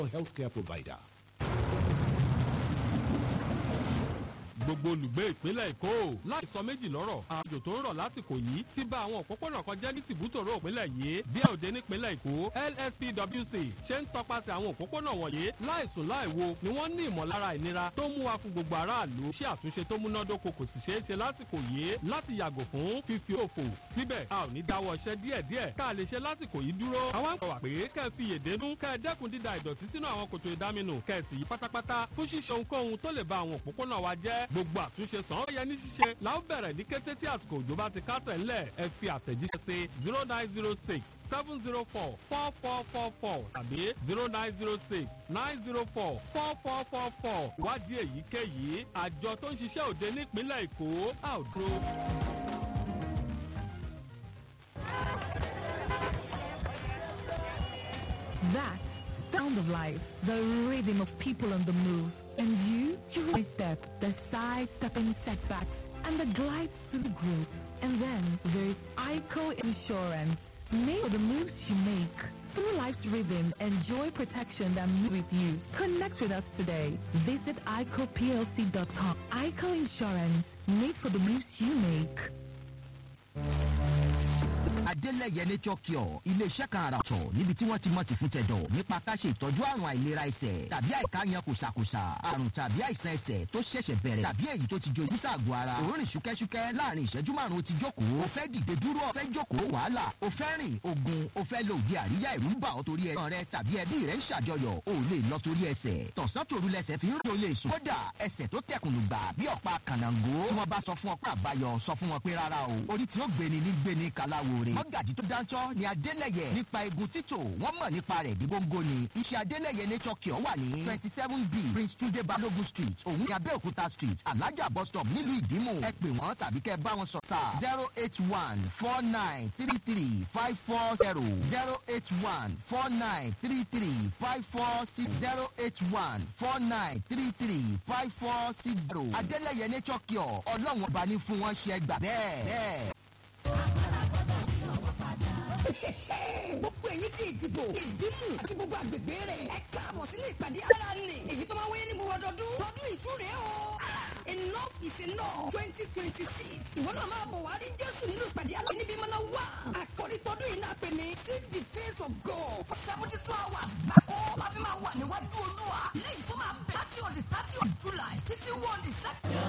healthcare provider. gbogbo olùgbé ìpínlẹ̀ èkó láì sọ méjì lọ́rọ̀ àjò tó ń rọ̀ lásìkò yìí ti bà àwọn òpópónà kan jẹ́ ní tìbútòrò ìpínlẹ̀ yìí bí òde nípínlẹ̀ èkó lspwc ṣe ń tọpasẹ̀ àwọn òpópónà wọ̀nyí láìsùn láìwo ni wọ́n ní ìmọ̀lára ìnira tó mú wa fún gbogbo aráàlú ṣé àtúnṣe tó múnádóko kò sì ṣeé ṣe lásìkò yìí láti yàgò fún fífi òfò síbẹ̀ a ò ní dáwọ́ iṣẹ́ díẹ̀díẹ̀ ká lè ṣe lásìkò yìí dúró àwọn àgbà wà pé kẹ́ ẹ fi yèdénú kẹ́ ẹ dẹ́kun dída ìdọ̀tí sínú àwọn kòtò ìdáminù kẹ́ ẹ sì yí pátápátá fún ṣíṣe ohunkóhun tó lè ba àwọn òpópónà wa jẹ́ gbogbo àtúnṣe sàn ó yẹ ní ṣíṣe la ó bẹ̀rẹ̀ ní kété tí àsìkò òjò bá ti kásẹ̀ ńlẹ̀ ẹ fi àtẹ̀jíṣẹ́ sí zero nine zero six seven zero four four four four four tàbí zero nine zero six nine zero four four four four four wádìí èyíkéyìí àjọ tó ń ṣiṣẹ́ òde nípínlẹ̀ èkó a ò dúró. That's sound of life, the rhythm of people on the move. And you, you really step, the side-stepping setbacks, and the glides through growth. And then there's ICO Insurance. Make the moves you make. Through life's rhythm, enjoy protection that moves with you. Connect with us today. Visit ICOPLC.com. ICO Insurance, made for the moves you make. adélẹ̀yẹ nature cure iléeṣẹ́ kan àrà ọ̀tọ̀ níbi tí wọ́n ti mọ̀ ti fún tẹ̀dọ̀ nípa ká ṣe ìtọ́jú àrùn àìlera ẹsẹ̀ tàbí àìkáyan kòsàkòsà àrùn tàbí àìsàn ẹsẹ̀ tó ṣẹ̀ṣẹ̀ bẹ̀rẹ̀ tàbí èyí tó ti jojú sàgọ́ ara òórùn ṣúkẹ́ṣúkẹ́ láàrin ìṣẹ́jú márùn-ún ti jókòó o fẹ́ dìde dúró o fẹ́ jókòó wàhálà o fẹ́ rìn ogun o fẹ́ lo òde àríyá ìrú ń bà ọ́ torí ẹ̀gbọ́n rẹ tàbí ẹbí rẹ ń ṣàjọyọ̀ o lè lọ torí ẹsẹ̀ tọ̀sán tòru lẹsẹ̀ fi ń rò lè sùn kódà ẹsẹ̀ tó tẹkùnù gbà bí ọ̀pá kànáńgó tí wọ́n bá sọ fún ọ pé àbáyọ sọ fún wọn pé rárá o orí tí ó gbéni ní gbéni kaláwo rè mọ́gàjì tó dáńtọ́ ni adélẹ̀yẹ nípa egun títò wọ́n mọ̀ nípa rẹ̀ bí góńgó ni iṣẹ́ adélẹ̀yẹ nature cure wà ní twenty seven b prince tunde balogun street òun ní abẹ́òkúta street alájà bus stop nílùú ìdímù ẹ pè wọ́n tàbí kẹ́ bá wọn sọ sáà zero eight one four nine three three five four zero zero eight one four nine three three five four six zero eight one four nine three three five four six zero adélẹ̀yẹ nature cure ọlọ́run ọba ní fún wọn ṣe gbà bẹ́ẹ̀ bẹ́ẹ̀. gbogbo èyí tí ìdìbò ìdímù àti gbogbo àgbègbè rẹ̀ ẹ káàbọ̀ sínú ìpàdé ara nì èyí tó máa wáyé ní gbogbo ọdọọdún lọ́dún ìtúre o. enough is enough twenty twenty six ìwọ náà máa bọ̀ wá rí jésù nínú ìpàdé aláwọ̀ níbi mọ́nà wá. àkọ́rí tọdún yìí náà pè ní see the face of God for seventy two hours gbàgbọ́ láti máa wà níwájú olúwa lẹ́yìn tó máa bẹ̀ láti on the thirty of july títí wọ́n the second.